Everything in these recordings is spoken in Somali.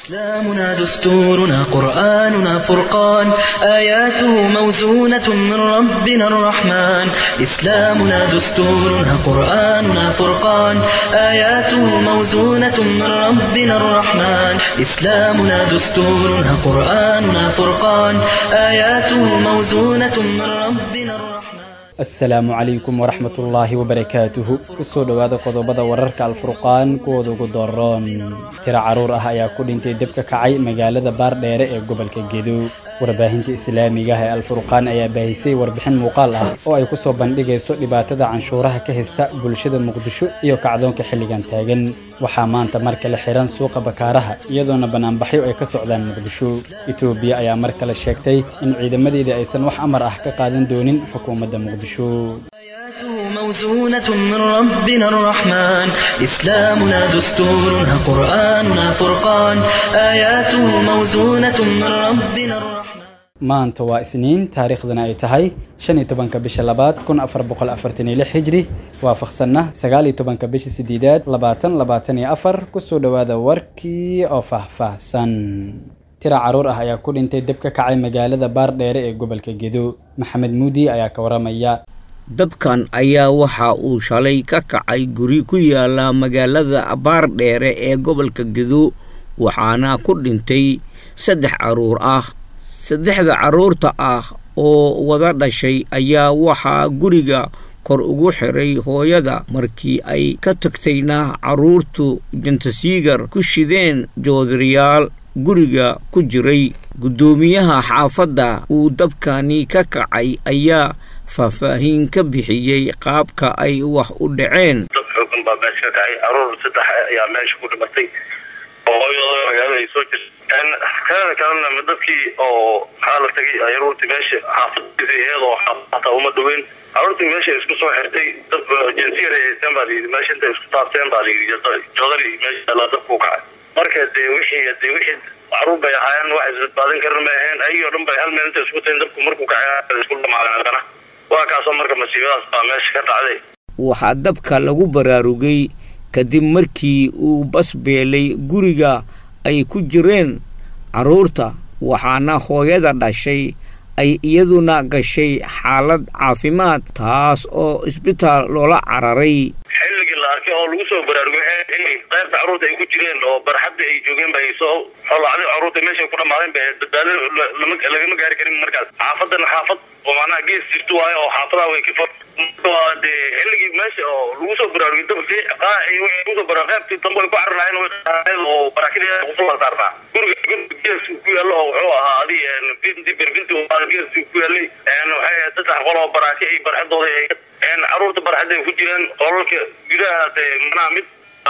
إسلامنا دستورنا قرآننا فرقان آياته موزونة من ربنا الرحمن إسلامنا دستورنا قرآننا فرقان آياته موزونة من ربنا الرحمن إسلامنا دستورنا قرآننا فرقان آياته موزونة من ربنا الرحمن asalaamu calaykum waraxmat ullaahi wabarakaatuhu kusoo dhowaada qodobada wararka alfurqaan kuwooda ugu dooron tiro carruur ah ayaa ku dhintay deb ka kacay magaalada baardheere ee gobolka gedo warbaahinta islaamiga ah ee alfurqaan ayaa baahisay warbixin muuqaal ah oo ay ku soo bandhigayso dhibaatada canshuuraha ka haysta bulshada muqdisho iyo kacdoonka xilligan taagan waxaa maanta mar kale xihan suuqa bakaaraha iyadoona banaanbaxyo ay ka socdaan muqdisho etoobiya ayaa mar kale sheegtay in ciidamadeeda aysan wax amar ah ka qaadan doonin xukuumadda muqdisho آياته موزونة من ربنا الرحمن إسلامنا دستورنا قرآننا فرقان آياته موزونة من ربنا الرحمن maanta waa isniin taariikhdana ay tahay shan iyo tobanka bisha labaad kun afar boqol afartan iyo lix hijri waafaqsanna sagaal iyo tobanka bisha sideedaad labaatan labaatan iyo afar kusoo dhowaada warkii oo faahfaahsan tira carruur ah ayaa ku dhintay deb ka kacay magaalada baardheere ee gobolka gedo maxamed muudi ayaa ka waramaya dabkan ayaa waxa uu shalay ka kacay guri ku yaala magaalada baardheere ee gobolka gedo waxaana ku dhintay saddex carruur ah saddexda carruurta ah oo wada dhashay ayaa waxaa guriga kor ugu xiray hooyada markii ay ka tagtayna carruurtu jantasiigar ku shideen joodariyaal guriga ku jiray guddoomiyaha xaafadda uu dabkani ka kacay ayaa faahfaahin ka bixiyey qaabka ay wax u dhaceen dad xoogan baa meesha ka kacay caruur saddex ayaa meesha ku dhimatay oo hooyadooda magaalada ay soo jirta kanada kalena dadkii oo maxaa la tagay caruurtii meesha xaafadiisa iyadoo hataa uma dhaweyn caruurtii meesha isku soo xirtay dad jinsiyar ay haysteen baa layidhi meesha intay isku taabteen baa layidhi joodari meesha la dabku kacay marka dee wixii dee wixii caruur bay ahaayeen wax isbadbaadin karin may ahayn ayagii o dhan bay hal meel intay isku tahin dabku markuu kacay isku dhamaadeen haddana waa kaasoo marka masiibadaas baa meesha ka dhacday waxaa dabka lagu baraarugay kadib markii uu bas beelay guriga ay ku jireen carruurta waxaana hooyada dhashay ay iyaduna gashay xaalad caafimaad taas oo isbitaal loola cararay xilligii la arkay oo lagu soo baraarugay in qaybta carruurta ay ku jireen oo barxadda ay joogeen ba ay soo xolacday carruurta meeshay ku dhamaadeen ba badbaado lagama gaari karin markaas xaafadana xaafad oo macnaha gees jirto waayo oo xaafadaha way ka fog dee xilligii meesha oo lagu soo baraarugay dabki kusoo bara qaybtii dambe ay ku cararayeen oo barakadii kusoo saarnaa guriga guriga gees ku yaallo oo wuxuu ahaa adi binti berbinti gees ku yaallay waxay saddex qol oo baraaki ay barxadooda caruurta barxadda ay ku jireen qolalka gudaha dee manaha mid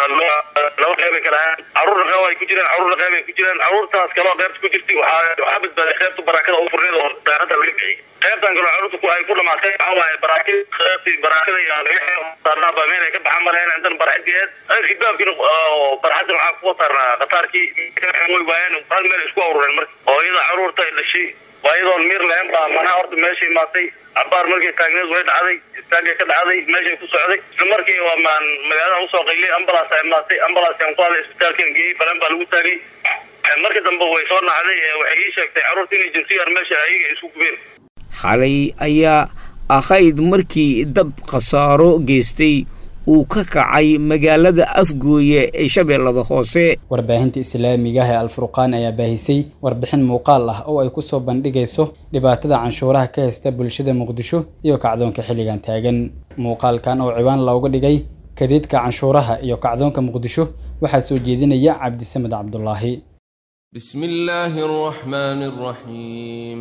laba qeyb ay kala ahaan caruurna qeyb ay ku jireen caruurna qeyb ay ku jireen caruurtaas kaloo qeybta ku jirtay waxaa waxaa badbaaday qeybta barakada u furneed oo daaradda laga bixiyay qeybtan kaloo caruurta ku ay ku dhamaatay waxaa waaye baraakid qeybtii barakada iyo saarnaa baa meel ay ka baxan malahayn intan barxadii eed qaybkii baabkiina oo barxadda waxaa kuwa saarnaa qataarkii way waayeen hal meel isku awrureen marka oo iyada caruurta ay dhashay waa iyadoon miir lahayn baa manaha horta meeshay imaatay cabaar markay taagneed way dhacday istaagay ka dhacday meeshay ku socday isla markii waa maan magaalada usoo qayliyay ambulance ay imaatay ambulance aan ku hadlay isbitaalkan geeyey balan baa lagu taagay markii dambe way soo nacday waxay ii sheegtay carruurta inay jinsiyar meesha ayaga isku gubeen xalay ayaa ahayd markii dab khasaaro geystay uu ka kacay magaalada afgooye ee shabeellada hoose warbaahinta islaamiga ah ee alfurqaan ayaa baahisay warbixin muuqaal ah oo ay ku soo bandhigayso dhibaatada canshuuraha ka haysta bulshada muqdisho iyo kacdoonka xilligan taagan muuqaalkan oo ciwaan looga dhigay kadiidka canshuuraha iyo kacdoonka muqdisho waxaa soo jeedinaya cabdisamed cabdulaahi بسم الله الرحمن الرحيم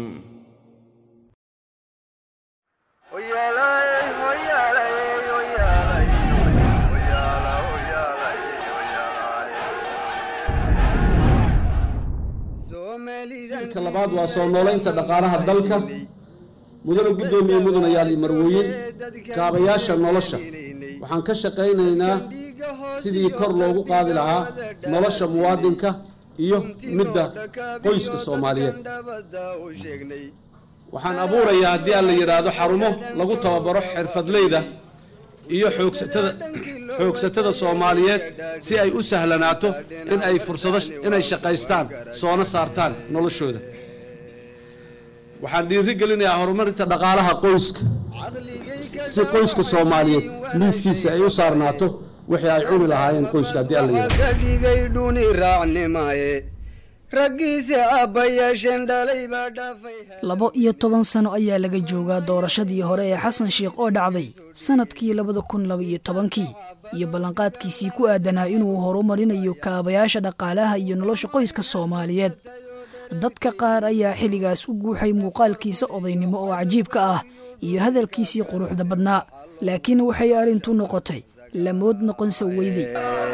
ka labaad waa soo noolaynta dhaqaalaha dalka mudana guddoomiye mudanayaal iyo marwooyin kaabayaasha nolosha waxaan ka shaqaynaynaa sidii kor loogu qaadi lahaa nolosha muwaadinka iyo midda qoyska soomaaliyeed waxaan abuurayaa haddii aan la yidhaahdo xarumo lagu tababaro xirfadleyda iyo xoogsatada xoogsatada soomaaliyeed si ay u sahlanaato in ay fursado inay shaqaystaan soona saartaan noloshooda waxaan dhiiri gelinayaa horumarinta dhaqaalaha qoyska si qoyska soomaaliyeed miiskiisa ay u saarnaato wixii ay cuni lahaayeen qoyska haddii alla yidhahdo ka dhigay dhuni raacnimaye raggiisa aabbayaasheen dhalay baa dhaafay labo iyo toban sano ayaa laga joogaa doorashadii hore ee xasan sheikh oo dhacday sannadkii labada kun laba iyo tobankii iyo ballanqaadkiisii ku aadanaa inuu horumarinayo kaabayaasha dhaqaalaha iyo nolosha qoyska soomaaliyeed dadka qaar ayaa xilligaas u guuxay muuqaalkiisa odaynimo oo cajiibka ah iyo hadalkiisii quruxda badnaa laakiin waxay arrintu noqotay lamood noqonsa weyday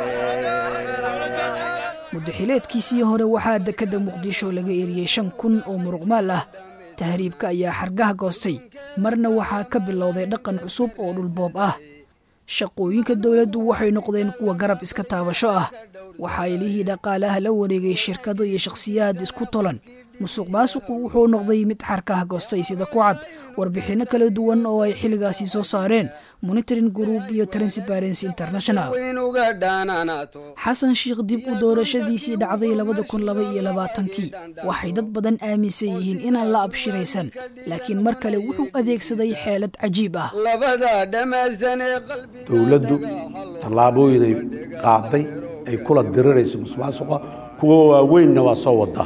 muddaxileedkiisii hore waxaa dekedda muqdisho laga eriyey shan kun oo muruqmaal ah tahriibka ayaa xargaha goostay marna waxaa ka bilowday dhaqan cusub oo dhulboob ah shaqooyinka dowladdu waxay noqdeen kuwa garab iska taabasho ah waxaa ilihii dhaqaalaha la wareegay shirkado iyo shakhsiyaad isku tolan musuq maasuqu wuxuu noqday mid xarkaha goostay sida ku cad warbixinno kala duwan oo ay xilligaasi soo saareen monitoring group iyo transparency international inuga dhaanaanaato xasan sheikh dib u doorashadiisii dhacday labada kun laba iyo labaatankii waxay dad badan aaminsan yihiin inaan la abshiraysan laakiin mar kale wuxuu adeegsaday xeelad cajiib ah labada dhammaysan ee qalbiga dowladdu tallaabooyinay qaaday ay kula dirirayso musuqmaasuqa kuwa waaweynna waa soo wadaa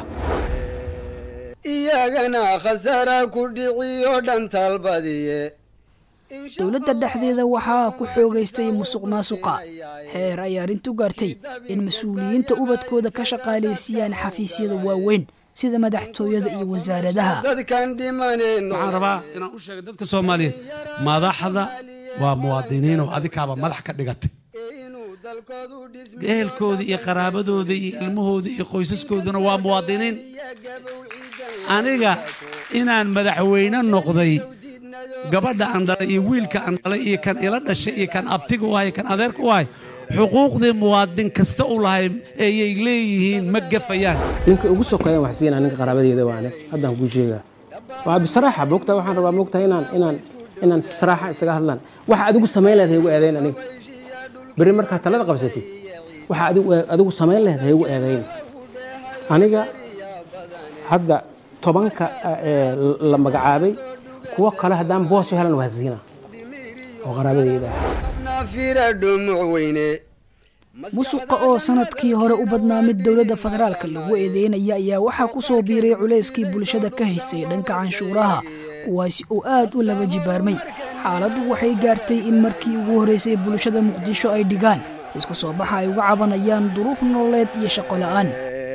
iyagana khasaara ku dhiciyo dhantaalbadiye dowladda dhexdeeda waxaa ku xoogaystay musuq maasuqa heer ay arrintu gaartay in mas-uuliyiinta ubadkooda ka shaqaalaysiiyaan xafiisyada waaweyn sida madaxtooyada iyo wasaaradaha dadkan dhimaneen waxaan rabaa inaan u sheega dadka soomaaliyeed madaxda waa muwaadiniinoo adikaaba madax ka dhigatay inuu dalkoodu dhismo ehelkooda iyo qaraabadooda iyo ilmahooda iyo qoysaskooduna waa muwaadiniin aniga inaan madaxweyne noqday gabadha aan dhalay iyo wiilka aan dhalay iyo kan ila dhashay iyo kan abtiga u ahay kan adeerka u ahay xuquuqdii muwaadin kasta u lahay ayay leeyihiin ma gafayaan ninka ugu sokeeyan wax siinaa ninka qaraabadeeda waane haddaan kuu sheegaa waa bisaraaxa moogta waxaan rabaa moogta inaan inaan inaan si saraaxa isaga hadlaan waxa adigu samayn lahayd haygu eedayn aniga berri markaa talada qabsatid waxa adigu adigu samayn lahayd haygu eedayn aniga hadda tobanka ee la magacaabay kuwo kale haddaan boos u helan waa siina oo qaraabadeyda ah nafira dhumuc weyne musuqa oo sanadkii hore u badnaa mid dowladda federaalka lagu eedeynaya ayaa waxaa ku soo biiray culayskii bulshada ka haystay dhanka canshuuraha kuwaasi oo aad u laba jibaarmay xaaladdu waxay gaartay in markii ugu horraysay bulshada muqdisho ay dhigaan isku soo baxa ay uga cabanayaan duruuf nololeed iyo shaqo la'aan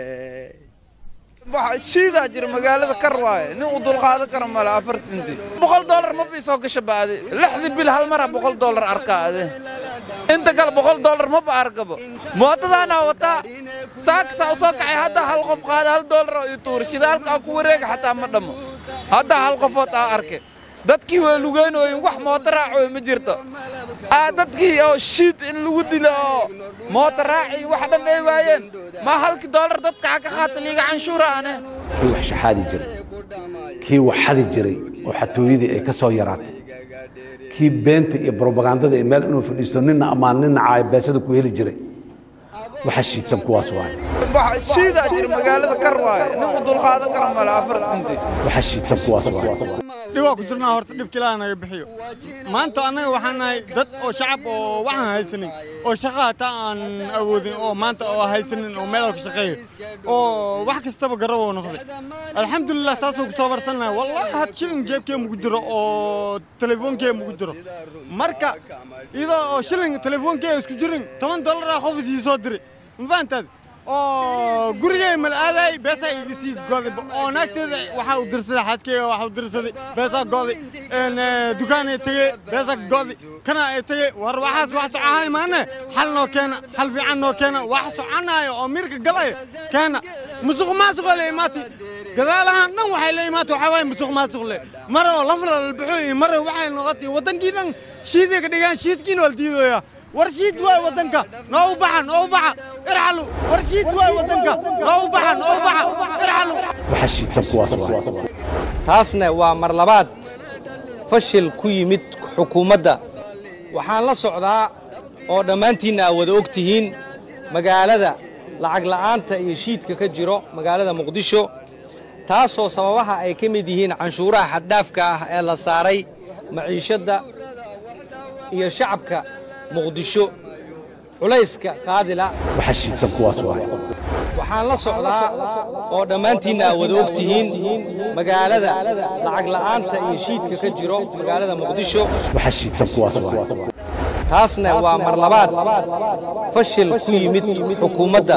shiidaa jira magaalada kar waaye nin uu dulqaadan karo male afar sinti boqol dollar ma bii soo gasha baade lixdii bil hal mara boqol dollar arkaa ade inta kale boqol dollar ma ba arkabo mootadaanaa wataa saaksaa u soo kacay hadda hal qof qaada hal dollar oo ii tuura shidaalka aan ku wareega xataa ma dhammo hadda hal qofood aa arke dadkii waa lugeynooyin wax mooto raacoy ma jirto aa dadkii oo shiid in lagu dilo oo mooto raaci wax dhan ay waayeen ma halkii dollar dadka ha ka qaata liiga canshuura ane kii wax shaxaadi jiray kii wax xadi jiray oo xatooyadii ay ka soo yaraatay kii beenta iyo brobagandada ee meel inuu fadhiisto ninna ammaan ninna caayabeesada ku heli jiray waxa shiidsan kuwaas waaye shiidaa jira magaalada kar waaye nin uu dulqaadan karo male afar sinti waxa shiidsan kuwaas waaye dhibaa ku jirnaa horta dhibka ilaaha naga bixiyo maanta annaga waxaan nahay dad oo shacab oo waxaan haysanin oo shaqa hataa aan awoodin oo maanta oo haysanin oo meel ka shaqeeyo oo wax kastaba garaboo noqday alxamdulilah taasoo ku soo barsannahay wallahi had shilin jeebkee mugu jiro oo telefoonkee mugu jiro marka iyadoo oo shilin telefoonkee isku jirin toban dollaraa qof isii soo diray ma fahantaad oo gurigay mal aaday beesaa iga sii goday oo naagteeda waxaa u dirsaday xaaskeyga waxaa u dirsaday beesaa goday dukaanay tegey beesaa goday kana ay tegey war waxaas wax socohay maane xal noo keena xal fiican noo keena wax soconaayo oo mirka galaya keena musuq maasuqoo la imaatay gadaalahaan dhan waxay la imaatay waxaa waaye musuq maasuq le mara oo lafla la baxo iyo mara waxay noqotay waddankii dhan shiiday ka dhigaan shiidkiina waa la diidooyaa warshiid waay waddanka noo u baxa noo u baxa irxalu warshiid waay waddanka noo u baxa noo u baxa irxalu waxa shiidsan kuwaas waaye taasna waa mar labaad fashil ku yimid xukuumadda waxaan la socdaa oo dhammaantiinna aad wada og tihiin magaalada lacag la'aanta iyo shiidka ka jiro magaalada muqdisho taasoo sababaha ay ka mid yihiin canshuuraha xaddhaafka ah ee la saaray maciishadda iyo shacabka muqdisho culayska qaadila waxa shiidsan kuwaas waay waxaan la socdaa oo dhammaantiinna aad wada og tihiin magaalada lacag la'aanta iyo shiidka ka jiro magaalada muqdisho waxa shiidsan kuwaas waay taasna waa mar labaad fashil ku yimid xukuumadda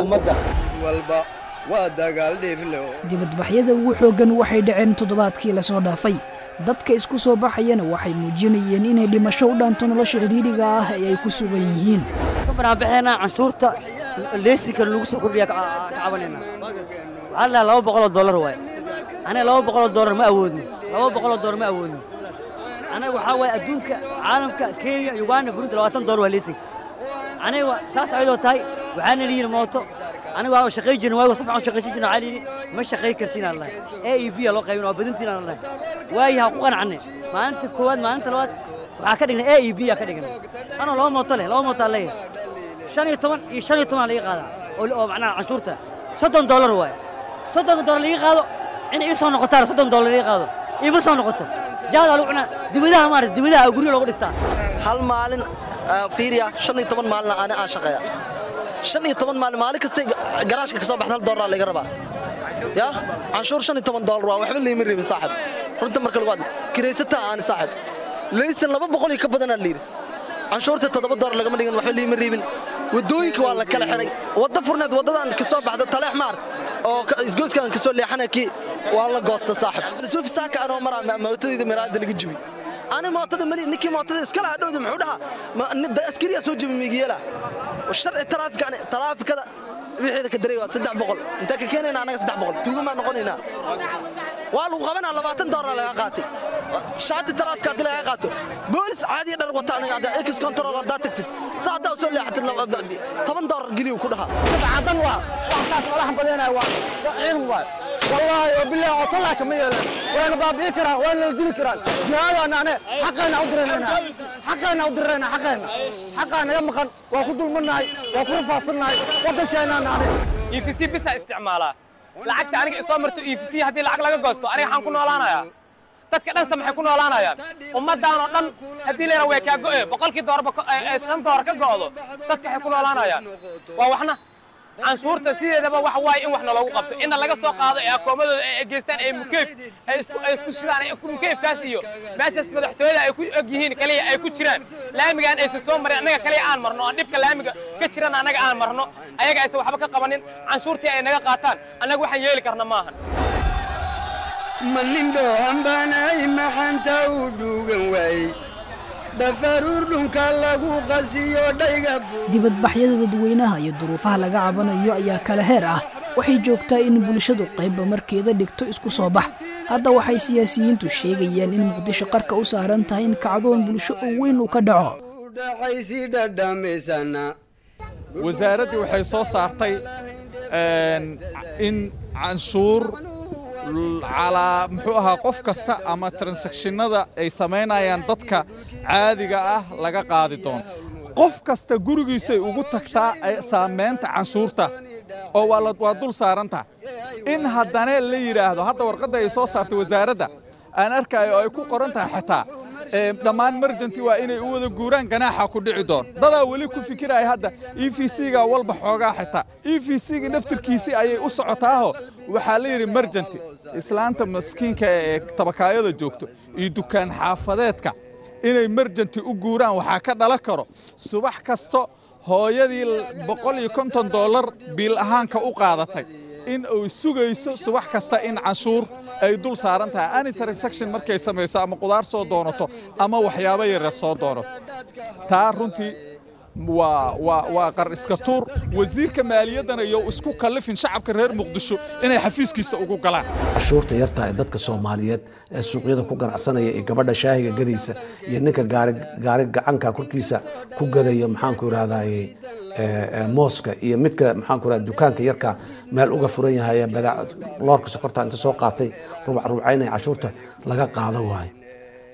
dibadbaxyada ugu xooggan waxay dhaceen toddobaadkii lasoo dhaafay dadka isku soo baxayana waxay muujinayeen inay dhimasho u dhaanto nolosha cidhiidhiga ah ee ay ku sugan yihiin banaanbaxeena canshuurta leesinka lagu soo kordhiya ka cabanayna waxaa la laba boqoloo dollar waay aniga laba boqoloo dollar ma awoodno laba boqoloo dollar ma awoodno aniga waxaa waaye adduunka caalamka kenya uganda burundi labaatan dollar waa leesinka aniga saas ayadoo tahay waxaana liyihi mooto aniga waa shaqay jirna waago si fiican shaqaysan jirna waxaa liyihi ma shaqay kartiin aan lahay a e b loo qaybin waa badintiin aan lahay waayi ha ku qanacne maalinta koowaad maalinta labaad waxaa ka dhignay a e b aa ka dhignay anoo laba mooto leh laba mooto aan leeyahay shan iyo toban iyo shan iyo toban laga qaadaa oo macnaha canshuurta soddon dollar waaye soddon dollar laga qaado in ii soo noqotaan soddon dollar laga qaado iima soo noqoto jaadaa lagu cunaa dibadaha maarata dibadaha guryo loogu dhistaa hal maalin fiiriya shan iyo toban maalin ani aan shaqeeya shan iyo toban maalin maalin kasta garaashka ka soo baxda hal doolar laga rabaa ya canshuur shan iyo toban doolar waa waxba liima reebin saaxib runta marka lagu hadlo kiraysataa aani saaxib laysan laba boqol iyo ka badanaa layidhi canshuurta toddoba doolar lagama dhigin waxba liima reebin wadooyinka waa la kala xiray wadda furneed waddadan ka soo baxda taleex maart oo isgoyskan ka soo leexana kii waa la goosta saaxib suufi saaka anoo maraa mootadayda miraada laga jibi ani mootada mali ninkii mootada iskala hadhowda muxuu dhahaa askariyaa soo jebi miigiyeela sharci taraafika taraafikada wixeeda ka daray waa saddex boqol intaa ka keenayna annaga saddex boqol tuugamaa noqonaynaa waa lagu qabanaa labaatan doolar laga qaatay shaati taraafika haddii laga qaato boolis caadiya dhar wata aniga hadda ex control haddaa tagtid sa haddaa usoo leexatid toban doolar geliyu ku dhahaa cadan waa waxkaas madax badanaya waa ciidan waay والله وبالله وطلع كما يلان وانا بابي كرا وانا الدين كرا جهاد انا انا حقنا ادرنا حقنا ادرنا حقنا حقنا يا مخن واخذ المناي واخذ فاصلناي ودنكنا انا اي في سي بس استعمالها lacagta aniga isoo marto e v c haddii lacag laga goosto aniga waxaan ku noolaanayaa dadka dhan maxay ku noolaanayaan ummaddan oo dhan haddii layra way kaa go'e boqolkii doorba shan door ka go'do dadka waxay ku noolaanayaan waa waxna canshuurta sideedaba waxa waaye in waxna loogu qabto inna laga soo qaado ee akoomadooda ay geystaan ee mukeyf ay isku ay isku shidaan mukeyfkaas iyo meeshaas madaxtooyada ay ku og yihiin kaliya ay ku jiraan laamigaan aysan soo marin annaga kaliya aan marno aan dhibka laamiga ka jiran annaga aan marno ayaga aysan waxba ka qabanin canshuurtii ay naga qaataan annaga waxaan yeeli karna maahan malindho hambanay maxanta u dhuugan waayey dhafaruur dhunka lagu qasiyo dhayga dibadbaxyada dadweynaha iyo duruufaha laga cabanayo ayaa kala heer ah waxay joogtaa in bulshadu qaybba markeeda dhigto isku soo bax hadda waxay siyaasiyiintu sheegayaan in muqdisho qarka u saaran tahay in kacdoon bulsho oo weyn uu ka dhaco dhaxaysi dhadhamaysana wasaaraddii waxay soo saartay in canshuur calaa muxuu ahaa qof kasta ama transactionada ay samaynayaan dadka caadiga ah laga qaadi doono qof kasta gurigiisay ugu tagtaa saamaynta canshuurtaas oo waa dul saarantaha in haddana la yidhaahdo hadda warqadda ay soo saartay wasaaradda aan arkayo oo ay ku qoran tahay xitaa dhammaan merjanti waa inay u wada guuraan ganaaxa ku dhici doon dadaa weli ku fikiraya hadda e v c-ga walba xoogaa xitaa e v c-ga naftirkiisii ayay u socotaaho waxaa la yidhi merjanti islaanta maskiinka ee tabakaayada joogto iyo dukaan xaafadeedka inay merjanti u guuraan waxaa ka dhalan karo subax kasto hooyadii boqol iyo konton dollar biil ahaanka u qaadatay in uu sugayso subax kasta in canshuur ay dul saaran tahay any transaction markay samayso ama qudaar soo doonato ama waxyaabo yaryar soo doonato taa runtii waa waa waa qar iska tuur wasiirka maaliyaddana iyo isku kallifin shacabka reer muqdisho inay xafiiskiisa ugu galaan cashuurta yartaa ee dadka soomaaliyeed ee suuqyada ku ganacsanaya iyo gabadha shaahiga gadaysa iyo ninka gaari gaari gacanka korkiisa ku gadaya maxaanku idhahdaye mooska iyo midka maxaanku idhahda dukaanka yarka meel uga furan yahay badaac loorka sokorta inta soo qaatay rubac rubcaynaya cashuurta laga qaado waayo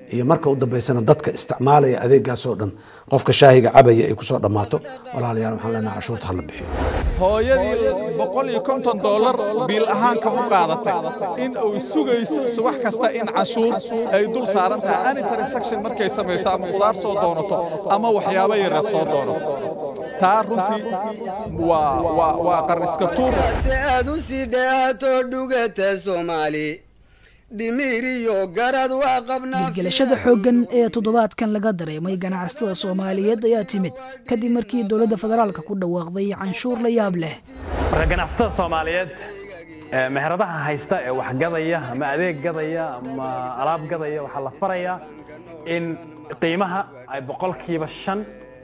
iyo marka u dambeysana dadka isticmaalaya adeegaasoo dhan qofka shaahiga cabaya ay kusoo dhammaato walaalayaal waxaan leenahay cashuurta hala bixiyo hooyadii boqol iyo konton dollar biil ahaanka u qaadatay in uu sugayso subax kasta in cashuur ay dul saaran tahay any transaction markay samayso ama qudaar soo doonato ama waxyaabo yara soo doonato taa runtii waa waa waa qarniska tuur si aad u sii dheehato dhugata soomaali dhimiriyo garad waa qabnaa gelgelashada xooggan ee toddobaadkan laga dareemay ganacsatada soomaaliyeed ayaa timid kadib markii dowladda federaalka ku dhawaaqday canshuur la yaab leh marka ganacsatada soomaaliyeed ee meheradaha haysta ee wax gadaya ama adeeg gadaya ama alaab gadaya waxaa la farayaa in qiimaha ay boqolkiiba shan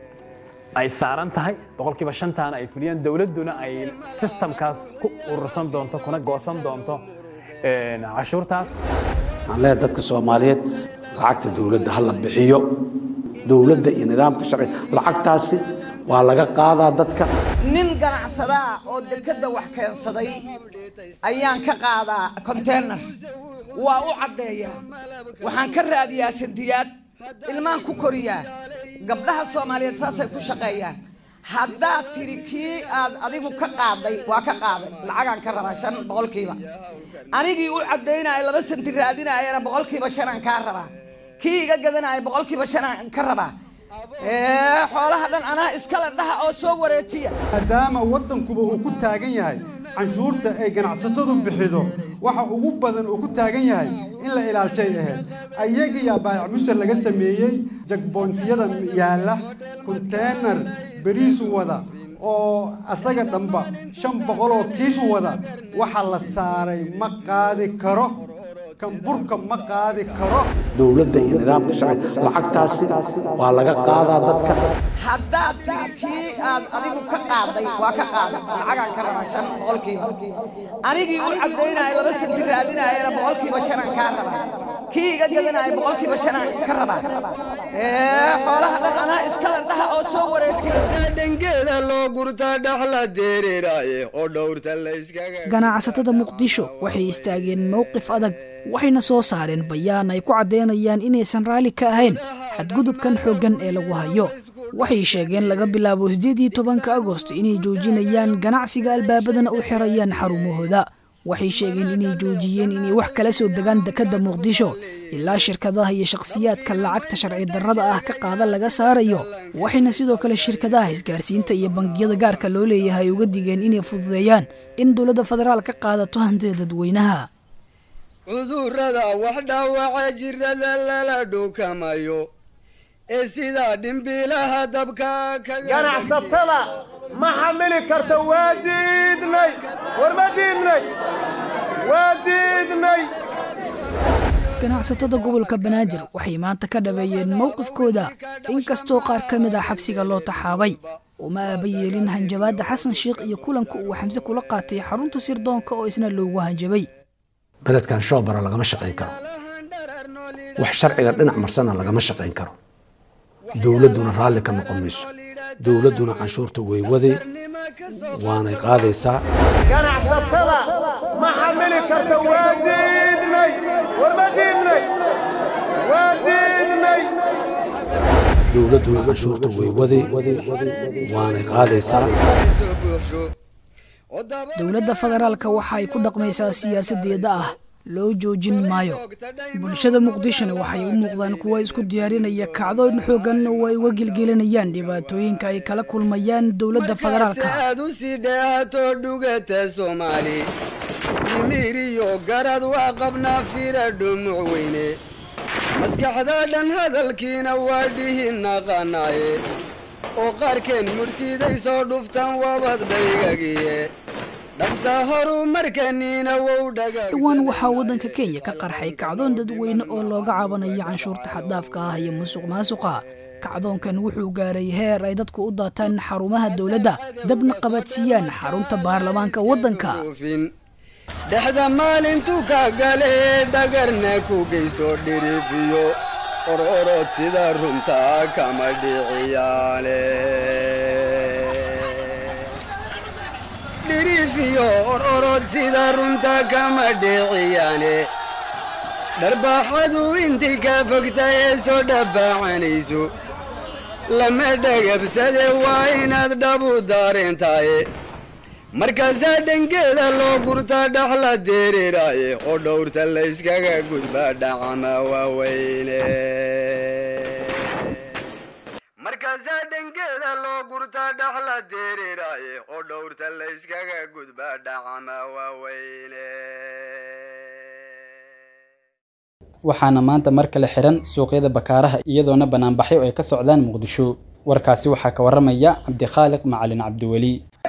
ay saaran tahay boqolkiiba shantaana ay fuliyaan dowladduna ay sistamkaas ku urursan doonto kuna goosan doonto cashuurtaas waxaan leeyahay dadka soomaaliyeed lacagta dowladda ha la bixiyo dowladda iyo nidaamka sharci lacagtaasi waa laga qaadaa dadka nin ganacsadaa oo dekedda wax keensaday ayaan ka qaadaa konteynar waa u caddeeyaa waxaan ka raadiyaa sandiyaad ilmaan ku koriyaa gabdhaha soomaaliyeed saasay ku shaqeeyaan haddaad tiri kii aad adigu ka qaaday waa ka qaaday lacagaan ka rabaa shan boqolkiiba anigii u caddaynaya laba santi raadinayana boqolkiiba shanaan kaa rabaa kii iga gadanaya boqolkiiba shanaan ka rabaa xoolaha dhan anaa iskale dhaha oo soo wareejiya maadaama waddankuba uu ku taagan yahay canshuurta ay ganacsatadu bixido waxa ugu badan uu ku taagan yahay in la ilaalshay ahayd ayagiyaa baayac mushtar laga sameeyey jagboontiyada yaalla konteenar beriisu wada oo asaga dhanba shan boqoloo kiishu wada waxa la saaray ma qaadi karo kan burka ma qaadi karo dowladda iyo nidaamka sharci lacagtaasi waa laga qaadaa dadka haddaad tiri kii aad adigu ka qaaday waa ka qaaday lacagaan ka rabaa shan boqolkiiba anigii u caddaynaya laba santi raadinayana boqolkiiba shanaan kaa rabaa kii iga gadanaya boqolkiiba shanaan ka rabaa xoolaha dhan anaa iskale dhaha oo soo wareejiya dhangeeda loo gurta dhaxla dereeraaye oo dhowrta la iskaga ganacsatada muqdisho waxay istaageen mowqif adag waxayna soo saareen bayaan ay ku caddeynayaan inaysan raalli ka ahayn xadgudubkan xooggan ee lagu hayo waxay sheegeen laga bilaabo siddeed iyo tobanka agosto inay joojinayaan ganacsiga albaabadana u xirayaan xarumahooda waxay sheegeen inay joojiyeen inay wax kala soo degaan dekedda muqdisho ilaa shirkadaha iyo shakhsiyaadka lacagta sharci darrada ah ka qaada laga saarayo waxayna sidoo kale shirkadaha isgaarsiinta iyo bangiyada gaarka loo leeyahay uga digeen inay fududeeyaan in dowladda federaal ka qaadato hantida dadweynaha cudurrada wax dhaawaca jirada lala dhukamayo ee sidaa dhimbiilaha dabka ganacsatada ma xamili karta waa diidnay war ma diidnay waa diidnay ganacsatada gobolka banaadir waxay maanta ka dhabeeyeen mowqifkooda inkastoo qaar ka mid ah xabsiga loo taxaabay uma aaba yeelin hanjabaadda xasan sheikh iyo kulanka uu xamse kula qaatay xarunta sirdoonka oo isna loogu hanjabay beledkan shoobara lagama shaqayn karo wax sharciga dhinac marsana lagama shaqayn karo dowladduna raalli ka noqon mayso dowladduna canshuurta way waday waanay qaadaysaa ganacsatada ma xamili karta waa diidnay war ma diidnay waa diidnay dowladduna canshuurta way waday waanay qaadaysaa dowladda federaalka waxa ay ku dhaqmaysaa siyaasadeeda ah loo joojin maayo bulshada muqdishona waxay u muuqdaan kuwa isku diyaarinaya kacdoon xoogan oo ay uga gelgelinayaan dhibaatooyinka ay kala kulmayaan dowladda federaalka aad u sii dheehato dhugata soomaali dhimiriyo garad waa qabnaa fira dhumuc weyne maskaxda dhan hadalkiina waa dhihi naqanaaye oo qaarkeen murtiday soo dhuftaan wabad dhaygagiye dhaqsa horumarkaniina wow dhowaan waxaa waddanka kenya ka qarxay kacdoon dadweyne oo looga cabanayo canshuurta xaddaafka ah iyo musuq maasuqa kacdoonkan wuxuu gaaray heer ay dadku u daataan xarumaha dowladda dabna qabadsiiyaan xarunta baarlamaanka waddanka dhexda maalintu ka galee dhagarna ku geysto dhirifiyo ororod sida runtaa kama dhiciyaane dhirifiyo ororod sida runta kama dhiciyaane dharbaaxadu intii kaa fogta ee soo dhabbaacanayso lama dhagabsade waa inaad dhabu daareentaaye markaasaa dhangeeda loo gurtaa dhaxla dereeraaye oo dhowrta layskaga gudbaa dhacama waaweyne markaasaa dhangeeda loo gurtaa dhaxla dereeraaye oo dhowrta layskaga gudbaa dhacama waaweyne waxaana maanta mar kale xihan suuqyada bakaaraha iyadoona banaanbaxyo ay ka socdaan muqdisho warkaasi waxaa ka waramaya cabdikhaaliq macalin cabdiweli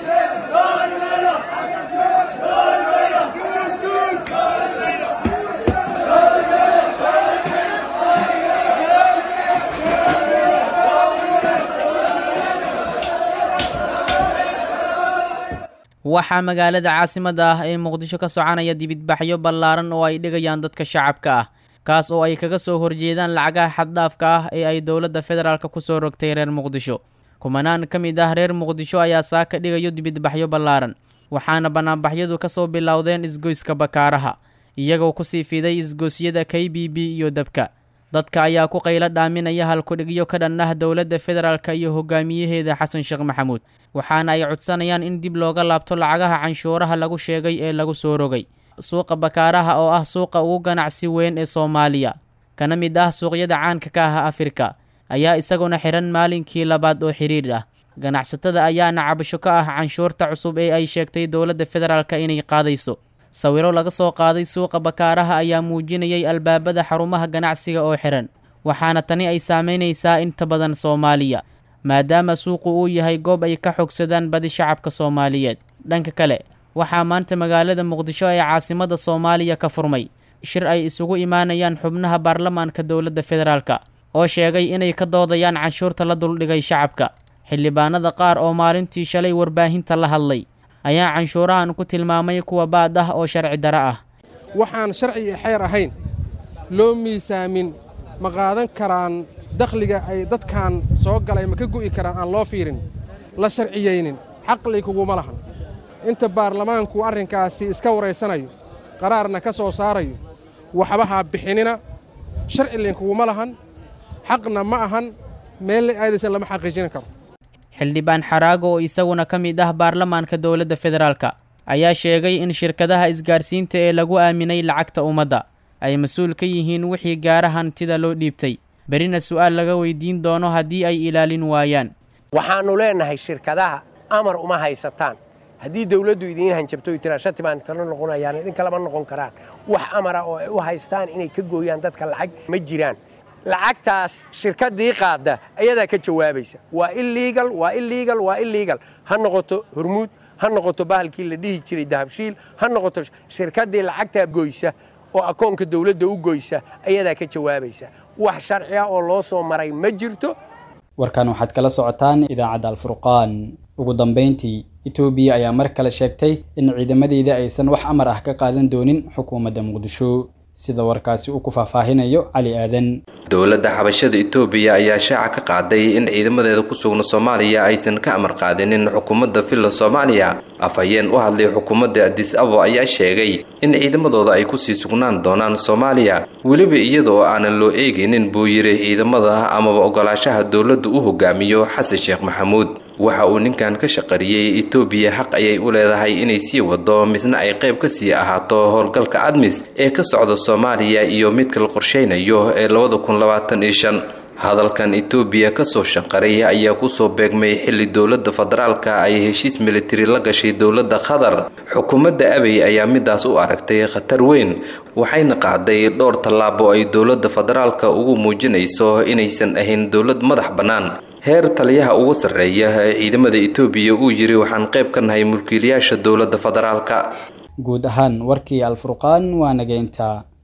waxaa magaalada caasimadda ah ee muqdisho ka soconaya dibidbaxyo ballaaran oo ay dhigayaan dadka shacabka ah kaas oo ay kaga soo horjeedaan lacagaha xaddhaafka ah ee ay dowladda federaalk ku soo rogtay reer muqdisho kumanaan ka mid ah reer muqdisho ayaa saaka dhigayo dibidbaxyo ballaaran waxaana banaanbaxyadu ka soo bilowdeen isgoyska bakaaraha iyagoo kusii fiday isgoosyada k b b iyo dabka dadka ayaa ku qaylo dhaaminaya halkudhigyo ka dhan ah dowladda federaalk iyo hogaamiyaheeda xasan sheekh maxamuud waxaana ay codsanayaan in dib looga laabto lacagaha canshuuraha lagu sheegay ee lagu soo rogay suuqa bakaaraha oo ah suuqa ugu ganacsi weyn ee soomaaliya kana mid ah suuqyada caanka ka ah afrika ayaa isaguna xihan maalinkii labaad oo xiriir ah ganacsatada ayaana cabasho ka ah canshuurta cusub ee ay sheegtay dowladda federaalk inay qaadayso sawiro laga soo qaaday suuqa bakaaraha ayaa muujinayay albaabada xarumaha ganacsiga oo xihan waxaana tani ay saameynaysaa inta badan soomaaliya maadaama suuqu uu yahay goob ay ka xogsadaan badi shacabka soomaaliyeed dhanka kale waxaa maanta magaalada muqdisho ee caasimada soomaaliya ka furmay shir ay isugu imaanayaan xubnaha baarlamaanka dowladda federaalk oo sheegay inay ka doodayaan canshuurta la duldhigay shacabka xildhibaanada qaar oo maalintii shalay warbaahinta la hadlay ayaa canshuurahan ku tilmaamay kuwa baad ah oo sharci dara ah waxaan sharci iyo xeer ahayn loo miisaamin ma qaadan karaan dakhliga ay dadkan soo galay ma ka gu'i karaan aan loo fiirin la sharciyeynin xaqli kuguma lahan inta baarlamaanku arrinkaasi iska waraysanayo qaraarna ka soo saarayo waxba ha bixinina sharci linkuguma lahan xaqna ma ahan meelle aadaysan lama xaqiijin karo xildhibaan xaraago oo isaguna ka mid ah baarlamaanka dowladda federaalk ayaa sheegay in shirkadaha isgaarsiinta ee lagu aaminay lacagta ummadda ay mas-uul ka yihiin wixii gaara hantida loo dhiibtay berina su'aal laga weydiin doono haddii ay ilaalin waayaan waxaannu leennahay shirkadaha amar uma haysataan haddii dawladdu idiin hanjabto y tiraa shati baan kala noqonayaan idin kalama noqon karaan wax amara oo ay u haystaan inay ka gooyaan dadka lacag ma jiraan lacagtaas shirkaddii qaadda ayadaa ka jawaabaysa waa illegal waa illegal waa illegal ha noqoto hormuud ha noqoto bahalkii la dhihi jiray dahabshiil ha noqoto shirkaddii lacagtaa goysa oo akoonka dawladda u goysa ayadaa ka jawaabaysa wax sharci ah oo loo soo maray ma jirto warkan waxaad kala socotaan idaacadda alfurqaan ugu dambayntii etoobiya ayaa mar kale sheegtay in ciidamadeeda aysan wax amar ah ka qaadan doonin xukuumadda muqdisho sida warkaasi uu ku faahfaahinayo cali aadan dowladda xabashada itoobiya ayaa shaaca ka qaaday in ciidamadeeda ku sugna soomaaliya aysan ka amar qaadinin xukuumadda villa soomaaliya afhayeen u hadlay xukuumadda adis abo ayaa sheegay in ciidamadooda ay kusii sugnaan doonaan soomaaliya weliba iyada oo aanan loo eegaynin buu yidhi ciidamada amaba ogolaashaha dowladdu u hogaamiyo xasan sheekh maxamuud waxa uu ninkan ka shaqariyey etoobiya xaq ayay u leedahay inay sii wado misna ay qayb ka sii ahaato howlgalka admis ee ka socda soomaaliya iyo midka la qorsheynayo ee labada kun labaatan iyo shan hadalkan etoobiya kasoo shanqaray ayaa kusoo beegmay xilli dowladda federaalka ay heshiis militari la gashay dowladda qatar xukuumadda abey ayaa midaas u aragtay khatar weyn waxayna qaaday dhowr tallaabo ay dowladda federaalka ugu muujinayso inaysan ahayn dowlad madax bannaan heer taliyaha ugu sarreeya ee ciidamada etoobiya uu yidhi waxaan qayb ka nahay mulkiilayaasha dowladda federaalka guud ahaan warkii alfurqaan waa nageynta